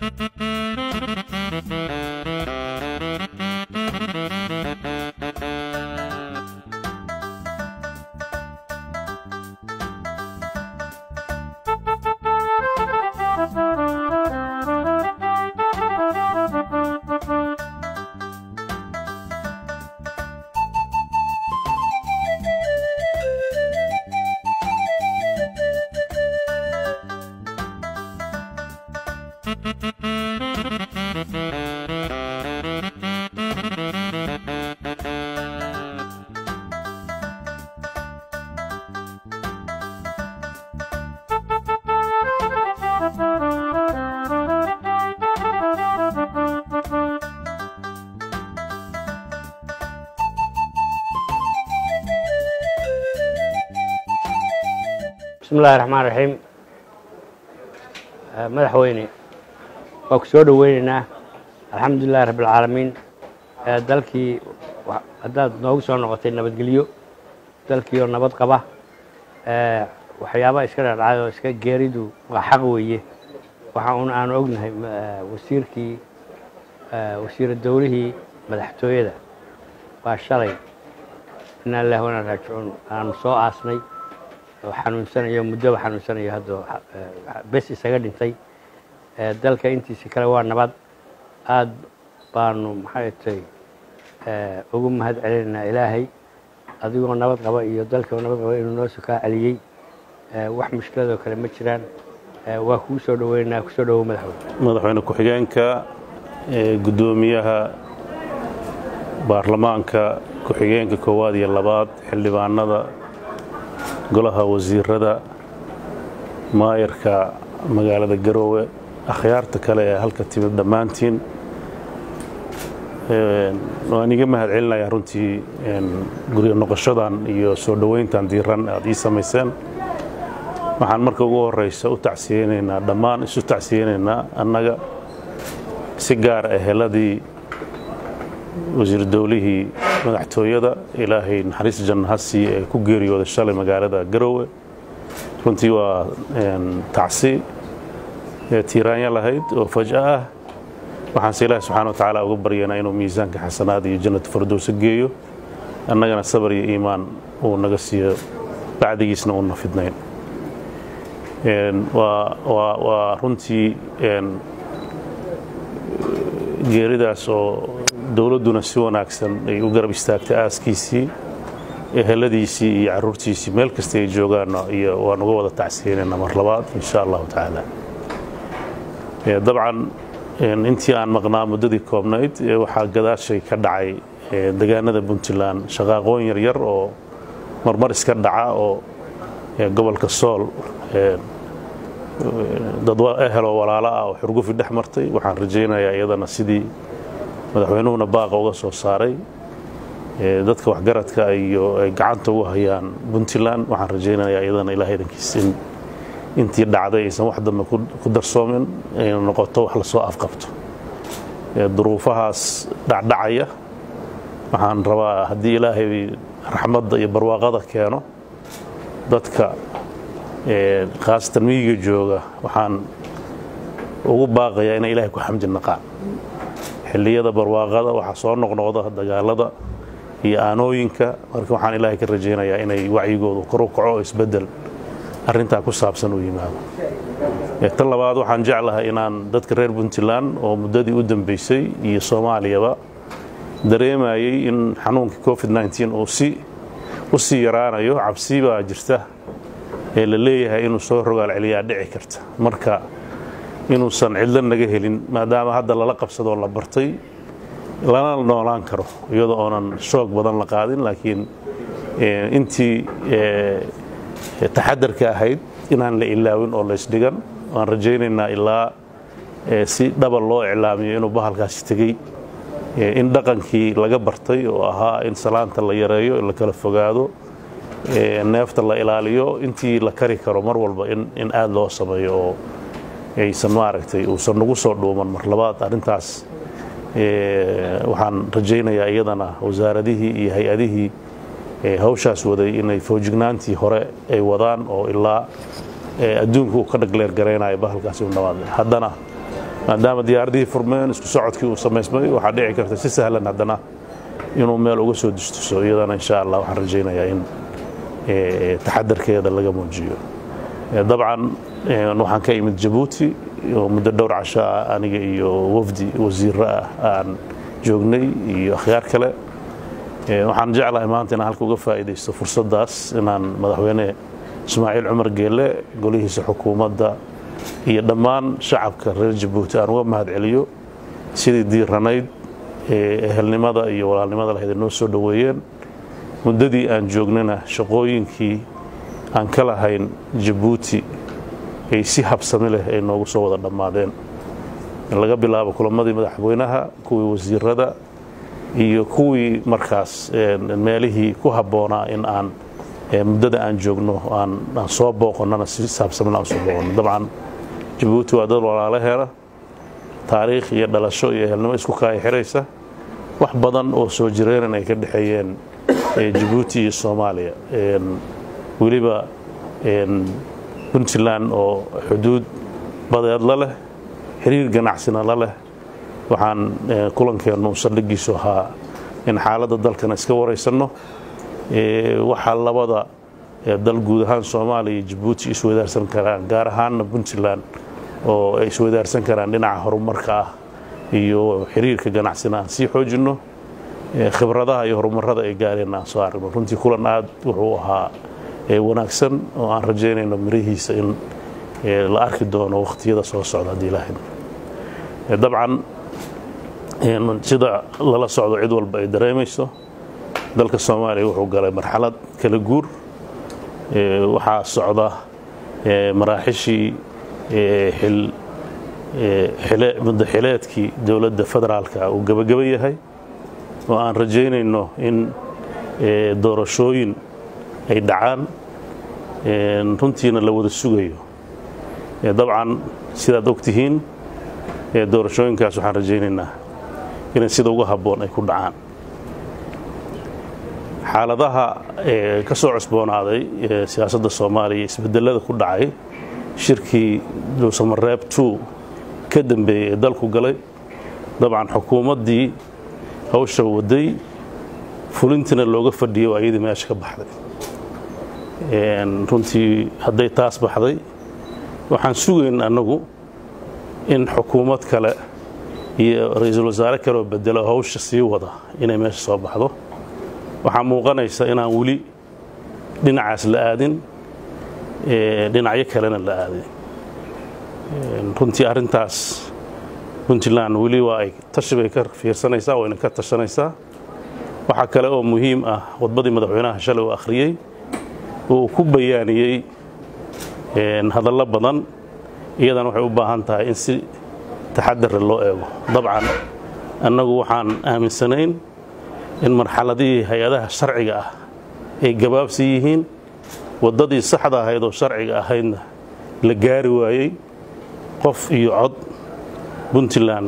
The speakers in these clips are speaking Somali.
bismi illahi raxmaan raxiim madaxweyne waa ku soo dhoweyneynaa alxamdu lilahi rabbi alcaalamiin dalkii haddaad noogu soo noqotay nabadgelyo dalkiioo nabad qaba waxyaabaha iska dhadhacay oo iska geeridu waa xaq weeye waxa un aanu ognahay wasiirkii wasiira dowlihii madaxtooyada waa shalay inaa lillahi wanaa raajicuun aanu soo aasnay oo xanuunsanayo muddoba xanuunsanayo haddoo bes isaga dhintay dalka intiisa kale waa nabad aad baanu maxay tay ugu mahad celinaynaa ilaahay adigoo nabad qaba iyo dalkoo nabad qaba inuu noo sokaa celiyey wax mushkiladoo kale ma jiraan waa kuu soo dhoweynaynaa kusoo dhowow madaxweyne madaxweyne ku-xigeenka guddoomiyaha baarlamaanka ku-xigeenka koowaad iyo labaad xildhibaanada golaha wasiirada maayarka magaalada garoowe akhyaarta kale ee halka timid dhammaantiin waan iga mahad celinayaa runtii guryo noqoshadan iyo soo dhoweyntan diiran aad ii samayseen waxaan marka ugu horeysa u tacsiyeynaynaa dhammaan isu tacsiyeynaynaa annaga si gaara eheladii wasiir dowlihii madaxtooyada ilaahay naxariis janna ha siiye ee ku geeriyooday shalay magaalada garoowe runtii waa tacsi tiiraanya lahayd oo faj'a ah waxaanse ilaahi subxana wa tacaala uga baryanaa inuu miisaanka xasanaad iyo jannatu fardowsa geeyo annagana sabar iyo iimaan uu naga siiyo bacdigiisna uuna fidnayn waa runtii geeridaas oo dowladduna si wanaagsan ay u garab istaagtay aaskiisii eheladiisii iyo caruurtiisii meel kasta ay joogaanna iyo waan uga wada tacsiyeynayna mar labaad insha allahu tacaala dabcan intii aan maqnaa muddadii koobnayd waxaa gadaashay ka dhacay degaanada puntland shaqaaqooyin yaryar oo marmar iska dhaca oo gobolka sool dad eheloo walaalo ah oo xurgufi dhex martay waxaan rajaynayaa iyadana sidii madaxweynuhuna baaqa uga soo saaray dadka waxgaradka iyo ay gacanta ugu hayaan puntland waxaan rajaynayaa iyadana ilaah idankiis in intii dhacday aysan wax dambe ku darsoomin ayna noqoto wax lasoo afqabto duruufahaas dhacdhacaya waxaan rabaa haddii ilaahay raxmadda iyo barwaaqada keeno dadka khaasatan miyiga jooga waxaan ugu baaqayaa inay ilahay ku xamdi naqaan xilliyada barwaaqada waxaa soo noqnoqda dagaalada iyo aanooyinka marka waxaan ilaahay ka rajaynayaa inay wacyigoodu kor u kaco isbeddel arrintaa ku saabsan u yimaado tan labaad waxaan jeclahay inaan dadka reer puntland oo muddadii u dambaysay iyo soomaaliyaba dareemayey in xanuunkii covid uu si u sii yaraanayo cabsi baa jirta ee la leeyahay inuu soo rogaal celiyaa dhici karta marka inuusan cidlo naga helin maadaama hadda lala qabsadoo la bartay lana noolaan karo iyadoo oonan shoog badan la qaadin laakiin intii taxadarka ahayd inaan la ilaawin oo laysdhigan waan rajaynaynaa ilaa si dhaba loo iclaamiyo inuu bahalkaasi tegey in dhaqankii laga bartay oo ahaa in salaanta la yareeyo in la kala fogaado neefta la ilaaliyo intii la kari karo mar walba in aad loo sameeyo oo aysan maaragtay uusan nagu soo dhuuman mar labaad arrintaas waxaan rajaynayaa iyadana wasaaradihii iyo hay-adihii hawshaas waday inay foojignaantii hore ay wadaan oo ilaa adduunka uu ka dhagleergaraynayo bahalkaasi u dhawaad haddana maadaama diyaaradihii furmeen isku socodkii uu samaysmay waxaa dhici karta si sahlan haddana inuu meel uga soo dustuso iyadana insha allah waxaan rajaynayaa in taxadarkeeda laga muujiyo dabcan waxaan ka imid jabuuti oo muddo dhowr casho ah aniga iyo wafdi wasiiro ah aan joognay iyo akhyaar kale waxaan jeclahay maanta inaan halka uga faa'iidaysto fursaddaas inaan madaxweyne ismaaciil cumar geelle golihiisa xukuumadda iyo dhammaan shacabka reer jabuuti aan uga mahad celiyo sidii diiranayd ee ehelnimada iyo walaalnimada lahayd noo soo dhoweeyeen muddadii aan joognana shaqooyinkii aan ka lahayn jabuuti ay si habsami leh ay noogu soo wada dhammaadeen laga bilaabo kulamadii madaxweynaha kuwii wasiirada iyo kuwii markaas meelihii ku habboonaa in aan muddada aan joogno aan soo booqonnana si saabsamina aan soo booqonno dabcan jabuuti waa dad walaalaheena taariikh iyo dhalasho iyo ehelnimo isku kaaya xiraysa wax badan oo soo jireenan ay ka dhexeeyeen jabuuti iyo soomaaliya weliba puntland oo xuduud badeed la leh xiriir ganacsina la leh waxaan kulankeennu saldhigiisu ahaa in xaaladda dalkana iska waraysanno waxaa labada dal guud ahaan soomaaliya iyo jabuuti iswadaarsan karaan gaar ahaanna puntland oo ay iswadaarsan karaan dhinaca horumarka ah iyo xiriirka ganacsina aan sii xoojinno khibradaha iyo horumarada ay gaareen aan soo aragno runtii kulan aad wuxuu ahaa wanaagsan oo aan rajaynayno mirihiisa in la arki doono wakhtiyada soo socda haddii ilaahay dabcan sida lala socdo cid walba ay dareemayso dalka soomaaliya wuxuu galay marxalad kala guur waxaa socda maraaxishii muddaxileedkii dowladda federaalka uu gebageba yahay oo aan rajaynayno in doorashooyin ay dhacaan runtiina la wada sugayo dabcan sidaad og tihiin doorashooyinkaas waxaan rajaynaynaa inay sida uga habboon ay ku dhacaan xaaladaha ka soo cusboonaaday siyaasadda soomaaliya isbedelada ku dhacay shirkii dhuusamareeb two ka dambeeyey ee dalku galay dabcan xukuumaddii hawsha waday fulintina looga fadhiyay oo ayadii meesha ka baxday runtii hadday taas baxday waxaan sugayn annagu in xukuumad kale iyo ra-iisul wasaare kaleoo bedelo hawsha sii wada inay meesha soo baxdo waxaa muuqanaysa inaan weli dhinacaas la aadin dhinacyo kalena la aadin runtii arrintaas puntland weli waa ay tashi bay ka fiirsanaysaa wayna ka tashanaysaa waxaa kale oo muhiim ah wadbadii madaxweynaha shalay uu akhriyey oo uu ku bayaaniyey hadallo badan iyadana waxay u baahan tahay in si taxadara loo eego dabcan annagu waxaan aaminsanayn in marxaladihii hay-adaha sharciga ah ay gabaabsi yihiin waddadii saxda ahayd oo sharciga ahaydna la gaari waayey qof iyo cod puntland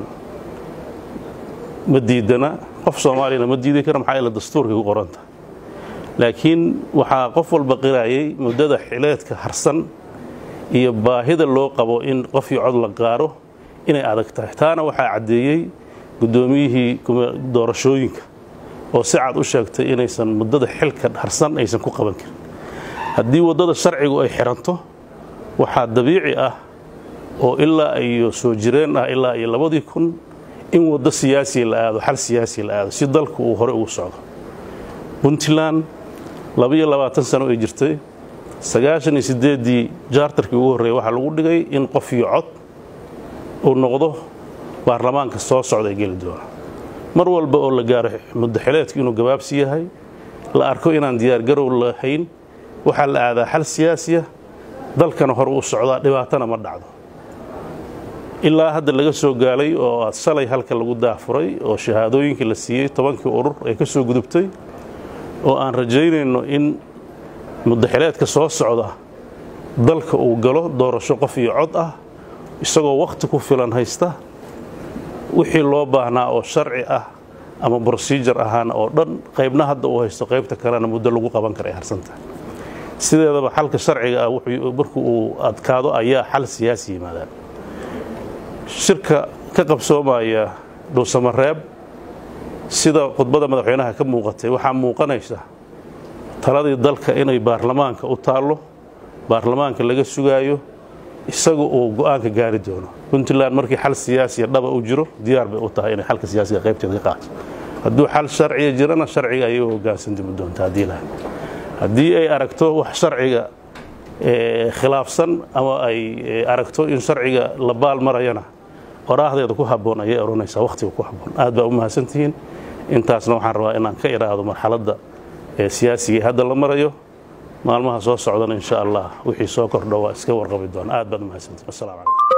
ma diidana qof soomaaliyana ma diidi kara maxaa ila dastuurkay ku qoranta laakiin waxaa qof walba qiraayay muddada xileedka harsan iyo baahida loo qabo in qof iyo cod la gaaro inay adag tahay taana waxaa caddeeyey guddoomiyihii doorashooyinka oo si cad u sheegtay inaysan muddada xilka harsan aysan ku qaban karin haddii waddada sharcigu ay xiranto waxaa dabiici ah oo ilaa iyo soo jireen ah ilaa iyo labadii kun in waddo siyaasiya la aado xal siyaasiya la aado si dalku uu hore ugu socdo puntland labaiyo labaatan sano ay jirtay sagaashan iyo siddeeddii jaartarkii ugu horreeyay waxaa lagu dhigay in qof iyo cod uu noqdo baarlamaanka soo socda ee geli doona mar walba oo la gaaro muddaxileedku inuu gabaabsi yahay la arko inaan diyaargarow lahayn waxaa la aadaa xal siyaasiya dalkana hore u socdaa dhibaatana ma dhacdo ilaa hadda laga soo gaalay oo aad shalay halka lagu daafuray oo shahaadooyinkii la siiyey tobankii urur ay ka soo gudubtay oo aan rajaynayno in muddaxileedka soo socda dalka uu galo doorasho qof iyo cod ah isagoo wakhti ku filan haysta wixii loo baahnaa oo sharci ah ama brosijar ahaana oo dhan qaybna hadda uu haysto qaybta kalena muddo lagu qaban kara ay harsantahay sideedaba xalka sharciga ah marku uu adkaado ayaa xal siyaasi yimaadaan shirka ka qabsoomaya dhuusamareeb sida khudbada madaxweynaha ka muuqatay waxaa muuqanaysa taladii dalka inay baarlamaanka u taallo baarlamaanka laga sugaayo isaga uu go'aanka gaari doono puntland markii xal siyaasiya dhaba u jiro diyaar bay u tahay inay xalka siyaasiga qaybteeda ka qaato hadduu xal sharciya jirana sharciga ayay u hogaansantimi doonta haddii lahay haddii ay aragto wax sharciga khilaafsan ama ay aragto in sharciga la baal marayana qoraahdeeda ku habboon ayay odhanaysaa wakhtiga ku habboon aad baa u mahadsantihiin intaasna waxaan rabaa inaan ka idhaahdo marxaladda siyaasigai hadda la marayo maalmaha soo socdana insha allah wixii soo kordho waa iska warqabi doona aad baad u mahadsantihiin assalamu calaykum